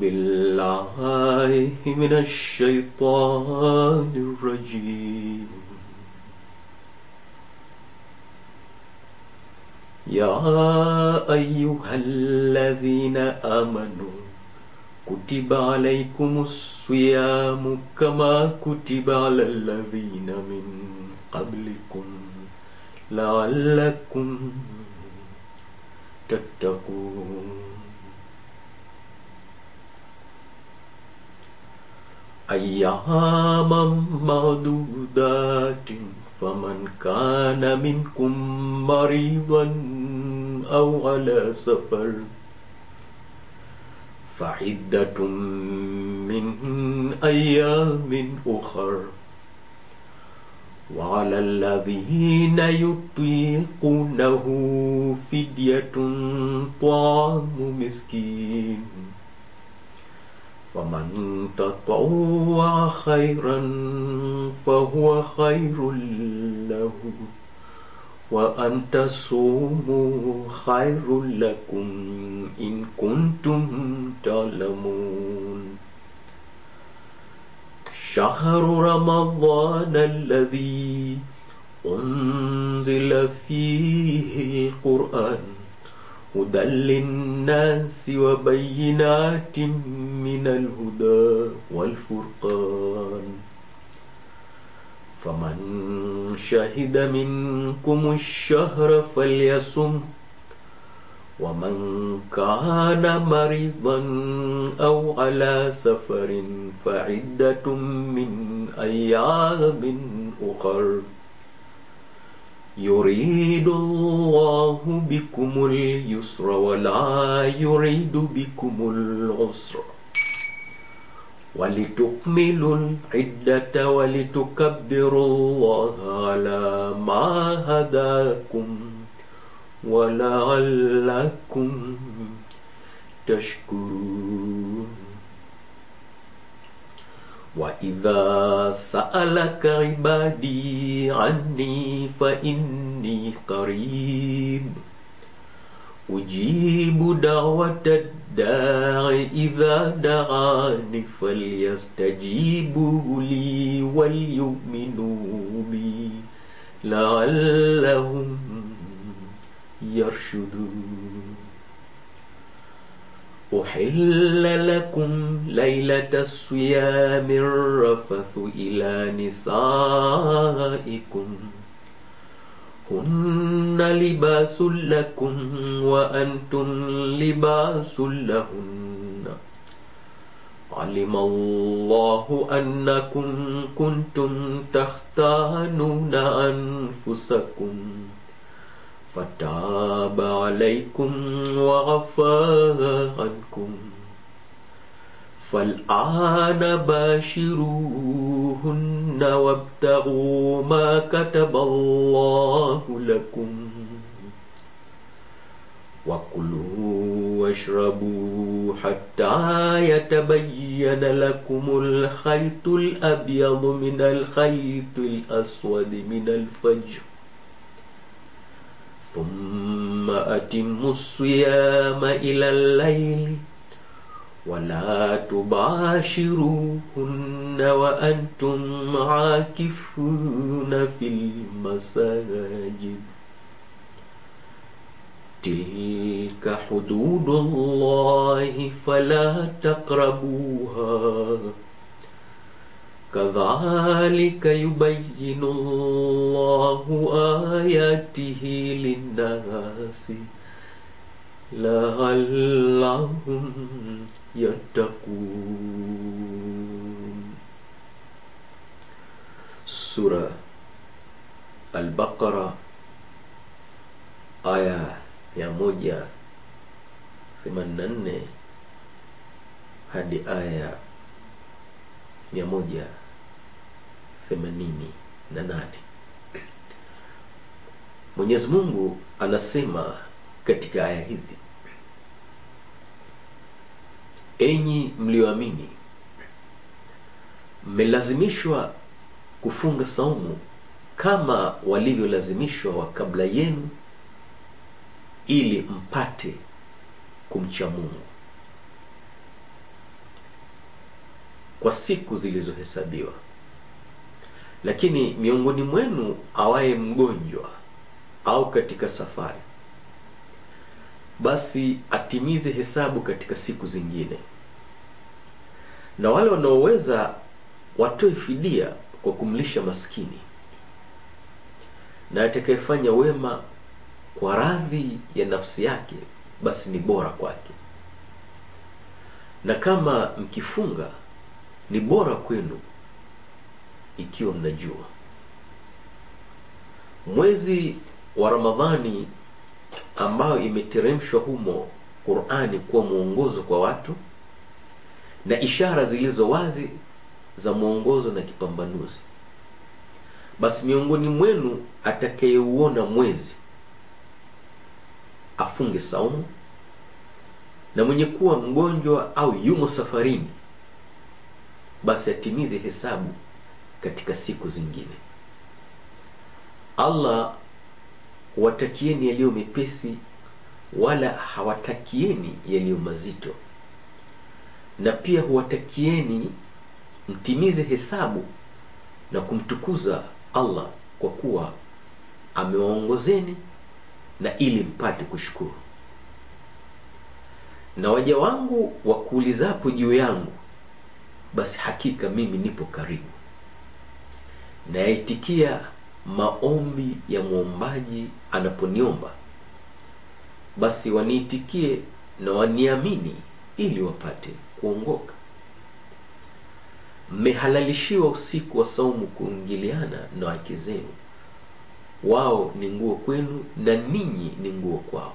بالله من الشيطان الرجيم يا أيها الذين آمنوا كتب عليكم الصيام كما كتب على الذين من قبلكم لعلكم تتقون أياما معدودات فمن كان منكم مريضا أو على سفر فعدة من أيام أخر وعلى الذين يطيقونه فدية طعام مسكين فمن تطوع خيرا فهو خير له وأن تصوموا خير لكم إن كنتم تعلمون شهر رمضان الذي أنزل فيه القرآن هدى للناس وبينات من الهدى والفرقان فمن شهد منكم الشهر فليصم ومن كان مريضا أو على سفر فعدة من أيام أخر يريد الله بكم اليسر ولا يريد بكم العسر ولتكملوا العدة ولتكبروا الله على ما هداكم ولعلكم تشكرون وإذا سألك عبادي عني فإني قريب أجيب دعوة الداع إذا دعاني فليستجيبوا لي وليؤمنوا بي لعلهم يرشدون أحل لكم ليلة الصيام الرفث إلى نسائكم هن لباس لكم وأنتم لباس لهن علم الله أنكم كنتم تختانون أنفسكم فتاب عليكم وعفى عنكم فالآن باشروهن وابتغوا ما كتب الله لكم وكلوا واشربوا حتى يتبين لكم الخيط الأبيض من الخيط الأسود من الفجر ثم أتموا الصيام إلى الليل ولا تباشروهن وأنتم عاكفون في المساجد تلك حدود الله فلا تقربوها كذلك يبين الله آياته للناس لعلهم يتقون سورة البقرة aya ya moja themanini na nne hadi aya mia moja themanini na nane mwenyezi mungu anasema katika aya hizi enyi mlioamini mmelazimishwa kufunga saumu kama walivyolazimishwa wa kabla yenu ili mpate kumcha mungu kwa siku zilizohesabiwa lakini miongoni mwenu awaye mgonjwa au katika safari basi atimize hesabu katika siku zingine na wale wanaoweza watoe fidia kwa kumlisha maskini na atakayefanya wema kwa radhi ya nafsi yake basi ni bora kwake na kama mkifunga ni bora kwenu ikiwa mnajua mwezi wa ramadhani ambayo imeteremshwa humo qurani kuwa mwongozo kwa watu na ishara zilizo wazi za mwongozo na kipambanuzi basi miongoni mwenu atakayeuona mwezi afunge saumu na mwenye kuwa mgonjwa au yumo safarini basi atimize hesabu katika siku zingine allah huwatakieni yaliyo mepesi wala hawatakieni yaliyo mazito na pia huwatakieni mtimize hesabu na kumtukuza allah kwa kuwa amewaongozeni na ili mpate kushukuru na waja wangu wakuulizapo juu yangu basi hakika mimi nipo karibu nayaitikia maombi ya mwombaji anaponiomba basi waniitikie na waniamini ili wapate kuongoka mmehalalishiwa usiku wa saumu kuingiliana na wake zenu wao ni nguo kwenu na ninyi ni nguo kwao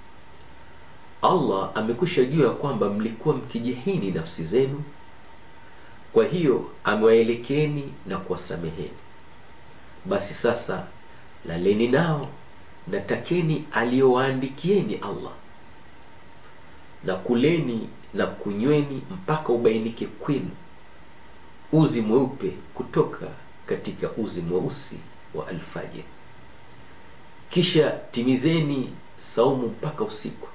allah amekwisha jua ya kwamba mlikuwa mkijihini nafsi zenu kwa hiyo amewaelekeni na kuwasameheni basi sasa laleni nao na takeni aliyowaandikieni allah na kuleni na kunyweni mpaka ubainike kwenu uzi mweupe kutoka katika uzi mweusi wa alfajiri kisha timizeni saumu mpaka usiku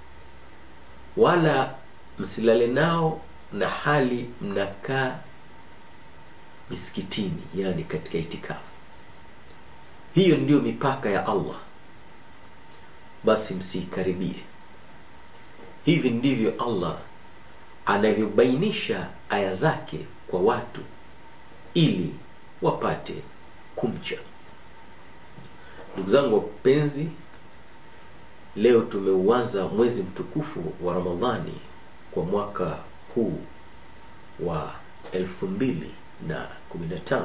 wala msilale nao na hali mnakaa misikitini yani katika itikafu hiyo ndiyo mipaka ya allah basi msiikaribie hivi ndivyo allah anavyobainisha aya zake kwa watu ili wapate kumcha ndugu zangu wapenzi leo tumeuanza mwezi mtukufu wa ramadhani kwa mwaka huu wa elfu mbili na kumi na tano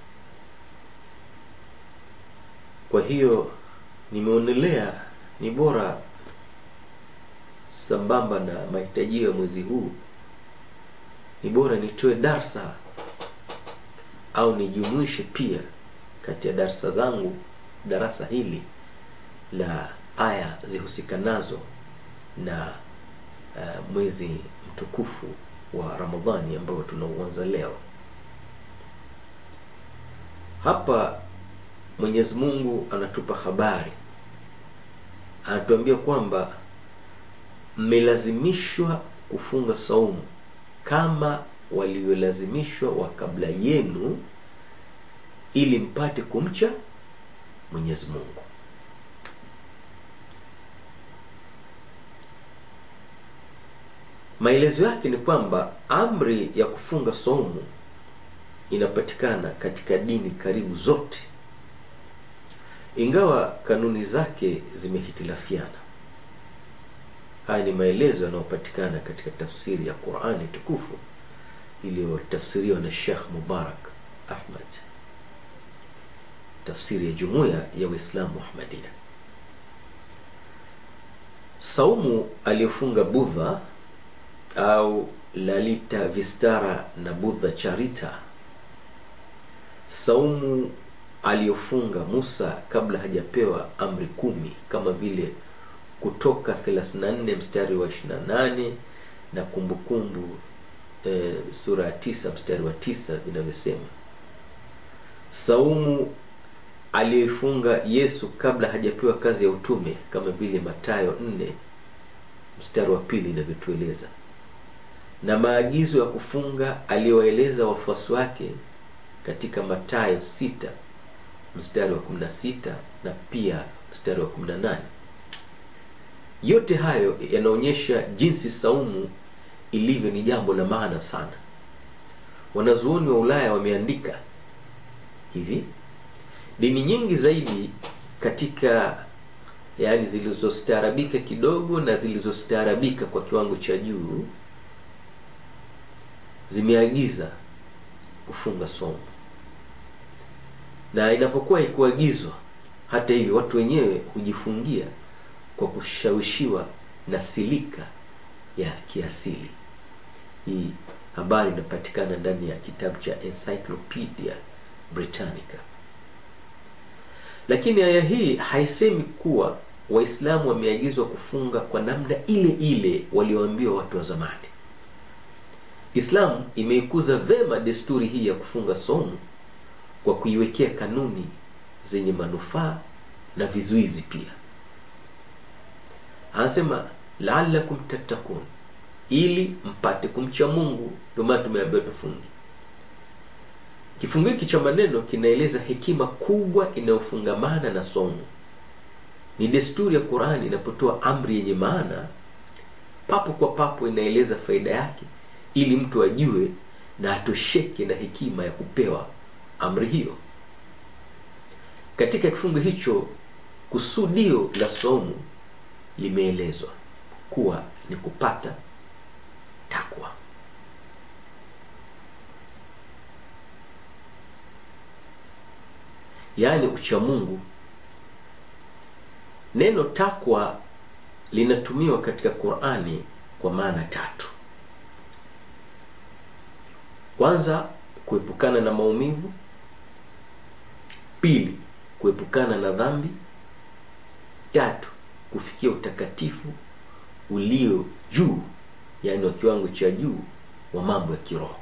kwa hiyo nimeonelea ni bora sambamba na mahitajio ya mwezi huu ni bora nitoe darsa au nijumuishe pia kati ya darsa zangu darasa hili la aya zihusikanazo na uh, mwezi mtukufu wa ramadhani ambao tunauanza leo hapa mwenyezi mungu anatupa habari anatuambia kwamba mmelazimishwa kufunga saumu kama waliolazimishwa wa kabla yenu ili mpate kumcha mwenyezi mungu maelezo yake ni kwamba amri ya kufunga saumu inapatikana katika dini karibu zote ingawa kanuni zake zimehitilafiana haya ni maelezo yanayopatikana katika tafsiri ya qurani tukufu iliyotafsiriwa na shekh mubarak ahmad tafsiri ya jumuiya ya uislamu ahmadia saumu aliyofunga budha au lalita vistara na budha charita saumu aliyofunga musa kabla hajapewa amri kumi kama vile kutoka 34 mstari wa 28 na kumbukumbu e, sura ya tisa mstari wa tisa vinavyosema saumu aliyoifunga yesu kabla hajapewa kazi ya utume kama vile matayo 4 mstari wa pili inavyotueleza na maagizo ya kufunga aliyowaeleza wafuasi wake katika Mathayo 6 mstari wa 16 na pia mstari wa 18. Yote hayo yanaonyesha jinsi saumu ilivyo ni jambo la maana sana. Wanazuoni wa Ulaya wameandika hivi: dini nyingi zaidi katika yaani zilizostaarabika kidogo na zilizostaarabika kwa kiwango cha juu zimeagiza kufunga somo, na inapokuwa ikuagizwa, hata hivyo, watu wenyewe hujifungia kwa kushawishiwa na silika ya kiasili. Hii habari inapatikana ndani ya kitabu cha Encyclopedia Britannica. Lakini aya hii haisemi kuwa Waislamu wameagizwa kufunga kwa namna ile ile walioambiwa watu wa zamani. Islamu imeikuza vema desturi hii ya kufunga somo kwa kuiwekea kanuni zenye manufaa na vizuizi pia. Anasema laalakum tattakun, ili mpate kumcha Mungu. Ndio maana tumeambiwa tufunge. Kifungu hiki cha maneno kinaeleza hekima kubwa inayofungamana na somo. Ni desturi ya Qur'ani inapotoa amri yenye maana, papo kwa papo inaeleza faida yake, ili mtu ajue na atosheke na hekima ya kupewa amri hiyo. Katika kifungu hicho, kusudio la somo limeelezwa kuwa ni kupata takwa. Yaani uchamungu. Neno takwa linatumiwa katika Qur'ani kwa maana tatu. Kwanza, kuepukana na maumivu; pili, kuepukana na dhambi; tatu, kufikia utakatifu ulio juu, yaani wa kiwango cha juu wa mambo ya kiroho.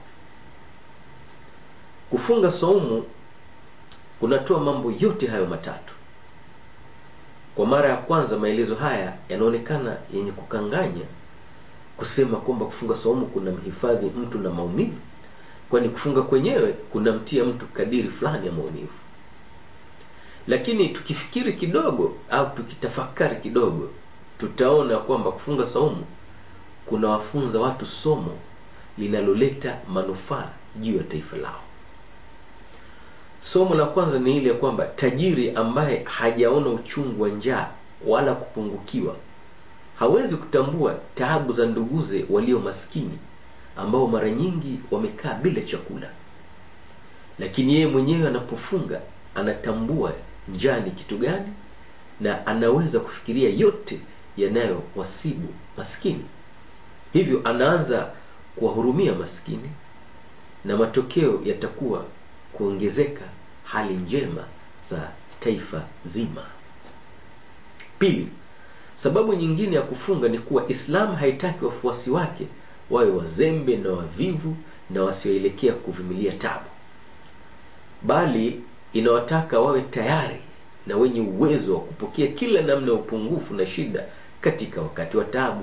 Kufunga saumu kunatoa mambo yote hayo matatu. Kwa mara ya kwanza, maelezo haya yanaonekana yenye kukanganya, kusema kwamba kufunga saumu kuna mhifadhi mtu na maumivu, kwani kufunga kwenyewe kunamtia mtu kadiri fulani ya maumivu. Lakini tukifikiri kidogo au tukitafakari kidogo, tutaona kwamba kufunga saumu kunawafunza watu somo linaloleta manufaa juu ya taifa lao. Somo la kwanza ni ile ya kwamba tajiri ambaye hajaona uchungu wa njaa wala kupungukiwa hawezi kutambua taabu za nduguze walio maskini ambao mara nyingi wamekaa bila chakula. Lakini yeye mwenyewe anapofunga anatambua njaa ni kitu gani na anaweza kufikiria yote yanayowasibu maskini. Hivyo anaanza kuwahurumia maskini na matokeo yatakuwa kuongezeka hali njema za taifa zima. Pili, sababu nyingine ya kufunga ni kuwa Islam haitaki wafuasi wake wawe wazembe na wavivu na wasioelekea kuvumilia tabu, bali inawataka wawe tayari na wenye uwezo wa kupokea kila namna ya upungufu na shida katika wakati wa tabu.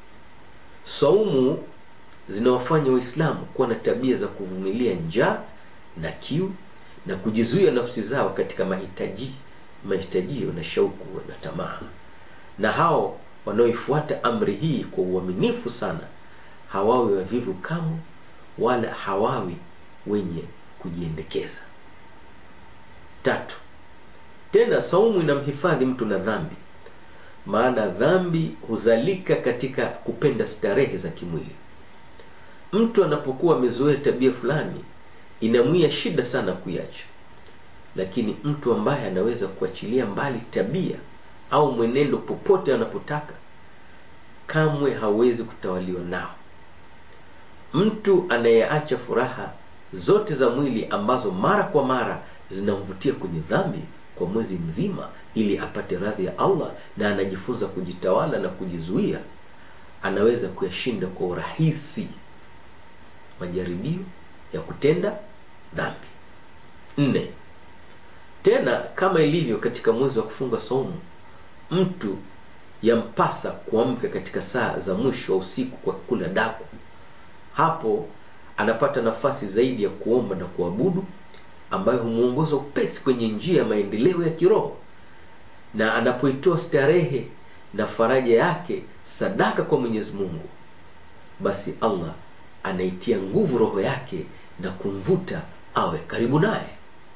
Saumu zinawafanya Waislamu kuwa na tabia za kuvumilia njaa na kiu na kujizuia nafsi zao katika mahitaji mahitajio na shauku na tamaa. Na hao wanaoifuata amri hii kwa uaminifu sana hawawi wavivu kamwe, wala hawawi wenye kujiendekeza. Tatu, tena saumu inamhifadhi mtu na dhambi, maana dhambi huzalika katika kupenda starehe za kimwili. Mtu anapokuwa amezoea tabia fulani inamwia shida sana kuiacha, lakini mtu ambaye anaweza kuachilia mbali tabia au mwenendo popote anapotaka, kamwe hawezi kutawaliwa nao. Mtu anayeacha furaha zote za mwili ambazo mara kwa mara zinamvutia kwenye dhambi kwa mwezi mzima ili apate radhi ya Allah na anajifunza kujitawala na kujizuia, anaweza kuyashinda kwa urahisi majaribio ya kutenda dhambi. Nne, tena kama ilivyo katika mwezi wa kufunga saumu, mtu yampasa kuamka katika saa za mwisho wa usiku kwa kula daku hapo anapata nafasi zaidi ya kuomba na kuabudu ambayo humwongoza upesi kwenye njia ya maendeleo ya kiroho na anapoitoa starehe na faraja yake sadaka kwa mwenyezi mungu basi allah anaitia nguvu roho yake na kumvuta awe karibu naye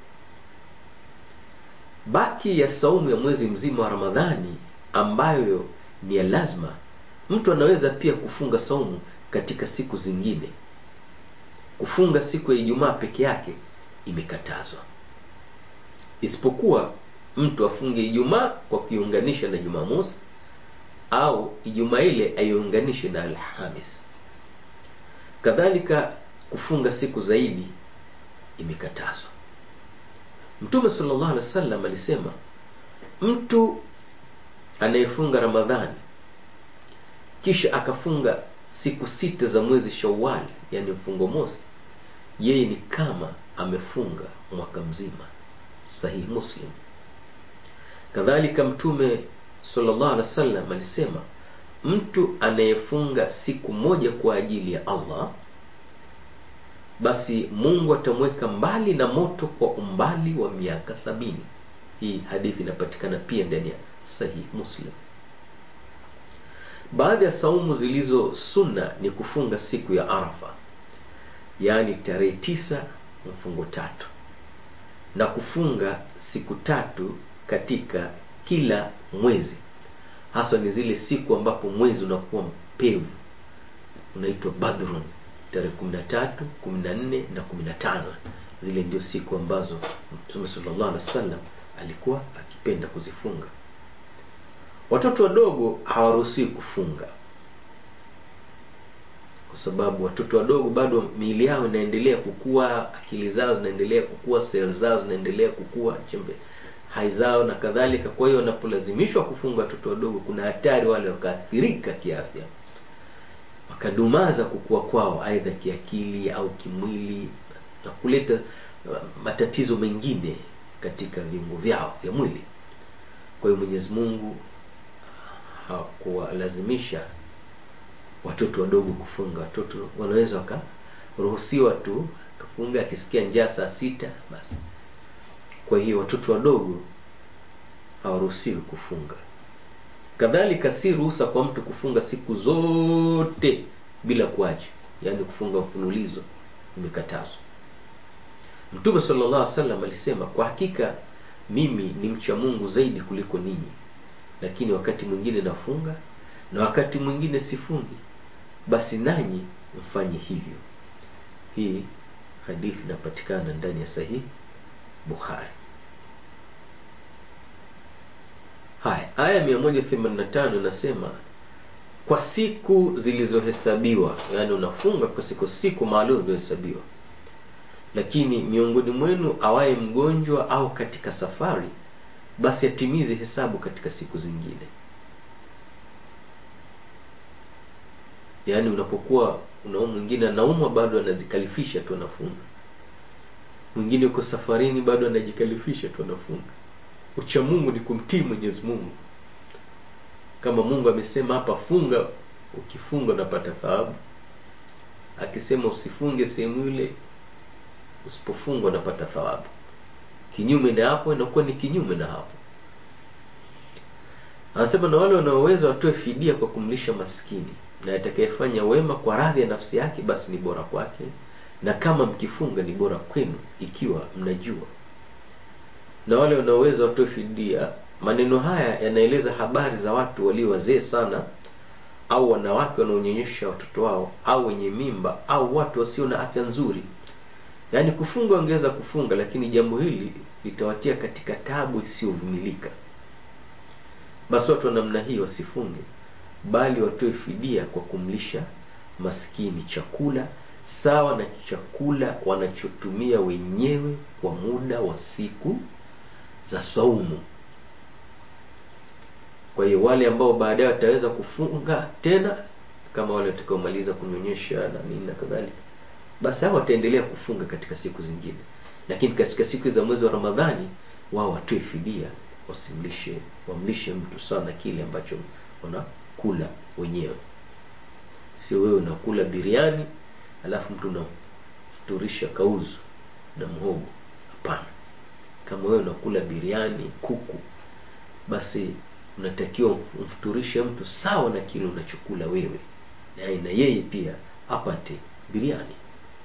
baki ya saumu ya mwezi mzima wa ramadhani ambayo ni ya lazima mtu anaweza pia kufunga saumu katika siku zingine kufunga siku ya ijumaa peke yake imekatazwa isipokuwa mtu afunge ijumaa kwa kuiunganisha na jumamosi au ijumaa ile aiunganishe na alhamis kadhalika kufunga siku zaidi imekatazwa mtume sallallahu alaihi wasallam alisema mtu anayefunga ramadhani kisha akafunga siku sita za mwezi shawali yani mfungo mosi yeye ni kama amefunga mwaka mzima sahihi muslim kadhalika mtume sallallahu alaihi wasallam alisema mtu anayefunga siku moja kwa ajili ya allah basi mungu atamweka mbali na moto kwa umbali wa miaka sabini hii hadithi inapatikana pia ndani ya sahih muslim baadhi ya saumu zilizo sunna ni kufunga siku ya arafa yaani tarehe tisa mfungo tatu na kufunga siku tatu katika kila mwezi haswa ni zile siku ambapo mwezi unakuwa mpevu unaitwa badrun tarehe 13 14 na 15 zile ndio siku ambazo mtume sallallahu alaihi wasallam alikuwa akipenda kuzifunga watoto wadogo hawaruhusiwi kufunga kwa sababu watoto wadogo bado miili yao inaendelea kukua akili zao zinaendelea kukua sel zao zinaendelea kukua chembe hai zao na kadhalika kwa hiyo wanapolazimishwa kufunga watoto wadogo kuna hatari wale wakaathirika kiafya wakadumaza kukua kwao aidha kiakili au kimwili na kuleta uh, matatizo mengine katika viungo vyao vya mwili kwa hiyo mwenyezi mungu hakuwalazimisha watoto wadogo kufunga watoto wanaweza wakaruhusiwa tu kafunga akisikia njaa saa sita basi kwa hiyo watoto wadogo hawaruhusiwi kufunga kadhalika si ruhusa kwa mtu kufunga siku zote bila kuacha yaani kufunga mfululizo imekatazwa mtume sallallahu alaihi wasallam alisema kwa hakika mimi ni mcha mungu zaidi kuliko ninyi lakini wakati mwingine nafunga na wakati mwingine sifungi basi nanyi mfanye hivyo hii hadithi inapatikana ndani ya sahihi bukhari haya aya 185 inasema kwa siku zilizohesabiwa yaani unafunga kwa siku siku maalum zilizohesabiwa lakini miongoni mwenu awaye mgonjwa au katika safari basi atimize hesabu katika siku zingine yaani unapokuwa unao mwingine anaumwa bado anajikalifisha tu anafunga mwingine uko safarini bado anajikalifisha tu anafunga ucha mungu ni kumtii mwenyezi mungu kama mungu amesema hapa funga ukifunga unapata thawabu akisema usifunge sehemu ile usipofunga unapata thawabu kinyume na hapo inakuwa ni kinyume na hapo anasema na wale wanaoweza watoe fidia kwa kumlisha maskini na atakayefanya wema kwa radhi ya nafsi yake basi ni bora kwake na kama mkifunga ni bora kwenu ikiwa mnajua na wale wanaoweza watoe fidia maneno haya yanaeleza habari za watu walio wazee sana au wanawake wanaonyonyesha watoto wao au wenye mimba au watu wasio na afya nzuri yaani kufunga wangeweza kufunga lakini jambo hili litawatia katika tabu isiyovumilika basi watu wa namna hii wasifunge bali watoe fidia kwa kumlisha maskini chakula sawa na chakula wanachotumia wenyewe kwa muda wa siku za saumu kwa hiyo wale ambao baadaye wataweza kufunga tena kama wale watakaomaliza kunyonyesha na nini na kadhalika basi hao wataendelea kufunga katika siku zingine lakini katika siku za mwezi wa ramadhani wao watoe fidia wasimlishe wamlishe mtu sana kile ambacho wanakula wenyewe sio wewe unakula biriani alafu mtu unamfuturisha kauzu na mhogo hapana kama wewe unakula biriani kuku basi unatakiwa umfuturishe mtu sawa na kile unachokula wewe na, na yeye pia apate biriani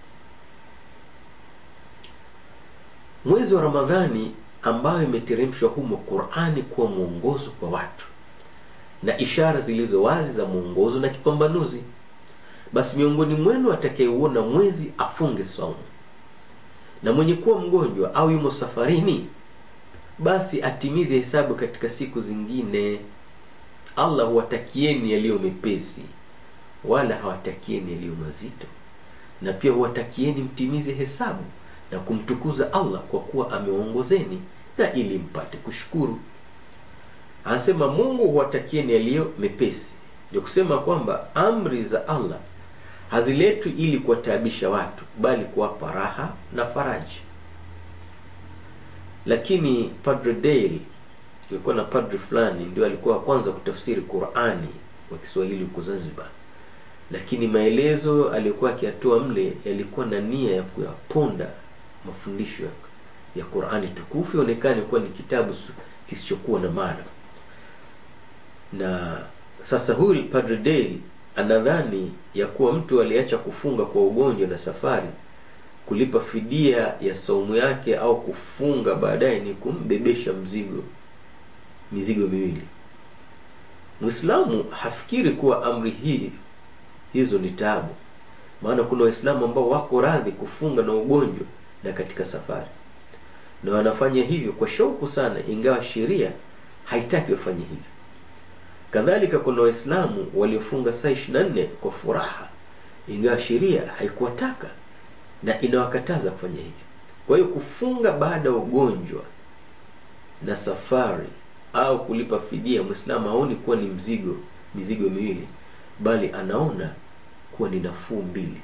mwezi wa ramadhani ambayo imeteremshwa humo qurani kuwa mwongozo kwa watu na ishara zilizo wazi za mwongozo na kipambanuzi basi miongoni mwenu atakayeuona mwezi afunge saumu na mwenye kuwa mgonjwa au yumo safarini basi atimize hesabu katika siku zingine allah huwatakieni yaliyo mepesi wala hawatakieni yaliyo mazito na pia huwatakieni mtimize hesabu na kumtukuza allah kwa kuwa ameongozeni na ili mpate kushukuru anasema mungu huwatakieni yaliyo mepesi ndio kusema kwamba amri za allah haziletwi ili kuwataabisha watu bali kuwapa raha na faraji lakini padre dale kulikuwa na padre fulani ndio alikuwa wa kwanza kutafsiri qurani wa kiswahili huko zanzibar lakini maelezo aliyokuwa akiyatoa mle yalikuwa na nia ya kuyaponda mafundisho ya, ya qurani tukufu ionekane kuwa ni kitabu kisichokuwa na maana na sasa huyu padre dale anadhani ya kuwa mtu aliacha kufunga kwa ugonjwa na safari kulipa fidia ya saumu yake au kufunga baadaye ni kumbebesha mzigo mizigo miwili mwislamu hafikiri kuwa amri hii hizo ni taabu maana kuna waislamu ambao wako radhi kufunga na ugonjwa na katika safari na wanafanya hivyo kwa shauku sana ingawa sheria haitaki wafanye hivyo kadhalika kuna waislamu waliofunga saa ishiri na nne kwa furaha ingawa sheria haikuwataka na inawakataza kufanya hivyo kwa hiyo kufunga baada ya ugonjwa na safari au kulipa fidia mwislamu haoni kuwa ni mzigo mizigo miwili bali anaona kuwa ni nafuu mbili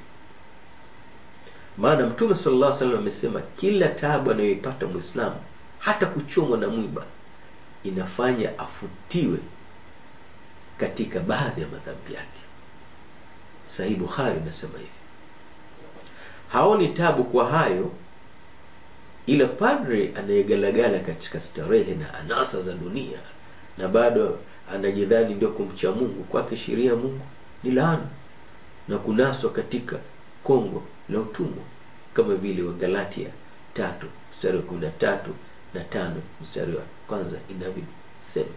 maana mtume sallallahu alaihi wasallam amesema kila taabu anayoipata mwislamu hata kuchomwa na mwiba inafanya afutiwe katika baadhi ya madhambi yake sahih bukhari inasema hivi haoni tabu kwa hayo ila padre anayegalagala katika starehe na anasa za dunia na bado anajidhani ndio kumcha mungu kwake sheria ya mungu ni laana na kunaswa katika kongo la utumwa kama vile wa galatia tatu mstari wa kumi na tatu na tano mstari wa kwanza inavyosema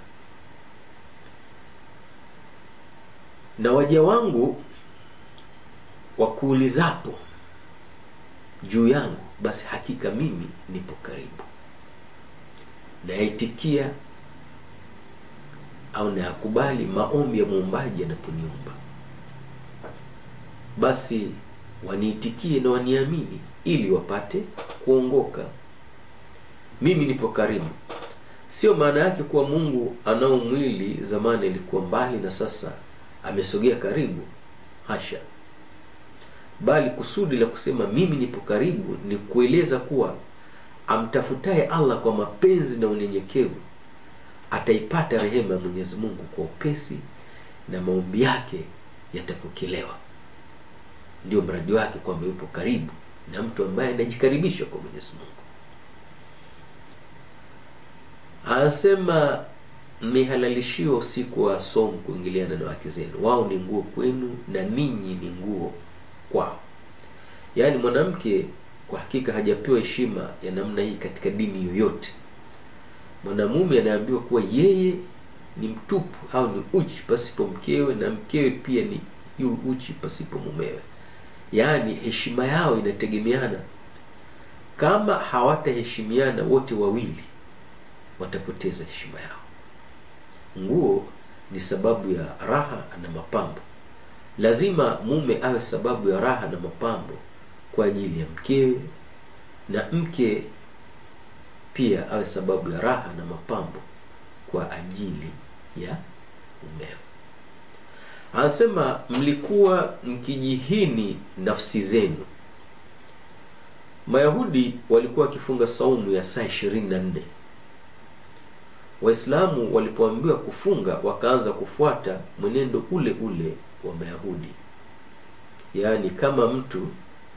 na waja wangu wakuulizapo juu yangu basi hakika mimi nipo karibu nayaitikia au nayakubali maombi ya muumbaji anaponiomba basi waniitikie na waniamini ili wapate kuongoka mimi nipo karibu sio maana yake kuwa mungu anao mwili zamani ilikuwa mbali na sasa amesogea karibu hasha bali kusudi la kusema mimi nipo karibu ni kueleza kuwa amtafutaye allah kwa mapenzi na unyenyekevu ataipata rehema ya mwenyezi mungu kwa upesi na maombi yake yatapokelewa ndio mradi wake kwamba yupo karibu na mtu ambaye anajikaribisha kwa mwenyezi mungu anasema mmehalalishiwa usiku wa somu kuingiliana na wake zenu wao ni nguo kwenu na ninyi ni nguo kwao yaani mwanamke kwa hakika hajapewa heshima ya namna hii katika dini yoyote mwanamume anaambiwa kuwa yeye ni mtupu au ni uchi pasipo mkewe na mkewe pia ni yu uchi pasipo mumewe yaani heshima yao inategemeana kama hawataheshimiana wote wawili watapoteza heshima yao nguo ni sababu ya raha na mapambo lazima mume awe sababu ya raha na mapambo kwa ajili ya mkewe na mke pia awe sababu ya raha na mapambo kwa ajili ya mumewe anasema mlikuwa mkijihini nafsi zenu mayahudi walikuwa wakifunga saumu ya saa ishirini na nne waislamu walipoambiwa kufunga wakaanza kufuata mwenendo ule ule wa mayahudi yaani kama mtu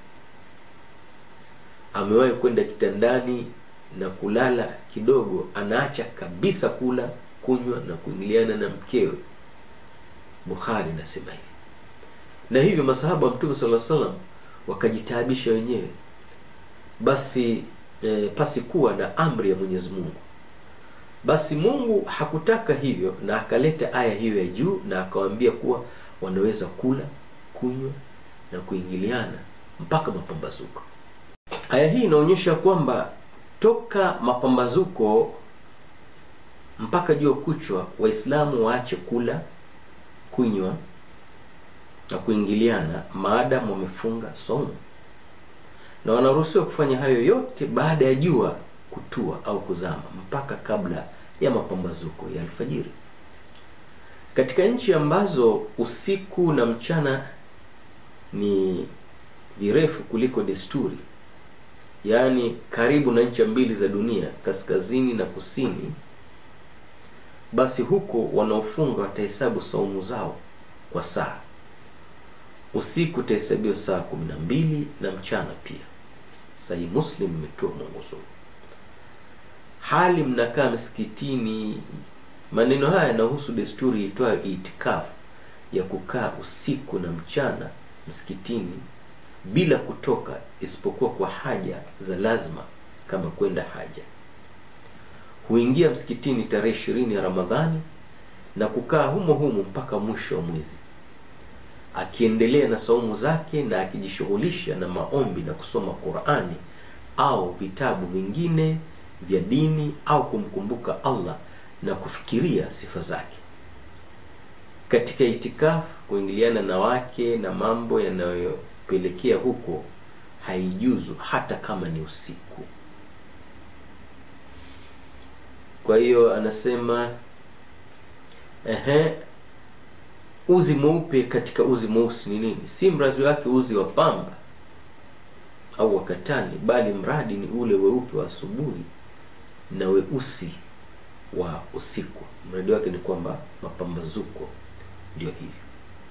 amewahi kwenda kitandani na kulala kidogo anaacha kabisa kula kunywa na kuingiliana na mkewe bukhari nasema hivi na hivyo masahaba wa mtume sala salam wakajitaabisha wenyewe basi e, pasi kuwa na amri ya mwenyezi mungu basi mungu hakutaka hivyo na akaleta aya hiyo ya juu na akawaambia kuwa wanaweza kula kunywa na kuingiliana mpaka mapambazuko aya hii inaonyesha kwamba toka mapambazuko mpaka jua kuchwa waislamu waache kula kunywa na kuingiliana maadamu wamefunga somo na wanaruhusiwa kufanya hayo yote baada ya jua kutua au kuzama mpaka kabla ya mapambazuko ya alfajiri katika nchi ambazo usiku na mchana ni virefu kuliko desturi yaani karibu na ncha mbili za dunia kaskazini na kusini basi huko wanaofunga watahesabu saumu zao kwa saa usiku utahesabiwa saa kumi na mbili na mchana pia sahi muslim imetoa mwongozo hali mnakaa msikitini maneno haya yanahusu desturi itwayo itikafu ya kukaa usiku na mchana msikitini bila kutoka isipokuwa kwa haja za lazima kama kwenda haja huingia msikitini tarehe ishirini ya ramadhani na kukaa humo humo mpaka mwisho wa mwezi akiendelea na saumu zake na akijishughulisha na maombi na kusoma qurani au vitabu vingine vya dini au kumkumbuka allah na kufikiria sifa zake katika itikafu kuingiliana na wake na mambo yanayopelekea huko haijuzu hata kama ni usiku kwa hiyo anasema ehe uzi mweupe katika uzi mweusi ni nini si mrazi wake uzi wa pamba au wa katani bali mradi ni ule weupe wa asubuhi na weusi wa usiku mradi wake ni kwamba mapambazuko ndio hivyo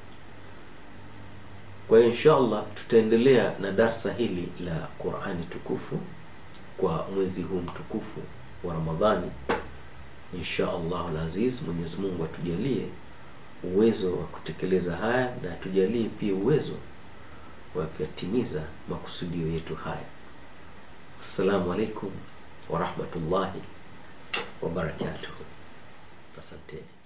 kwa hiyo insha allah tutaendelea na darsa hili la qurani tukufu kwa mwezi huu mtukufu wa ramadhani insha allahu laziz mwenyezi mungu atujalie uwezo wa kutekeleza haya na atujalie pia uwezo wa kuyatimiza makusudio yetu haya assalamu alaikum warahmatullahi wabarakatuhu asanteni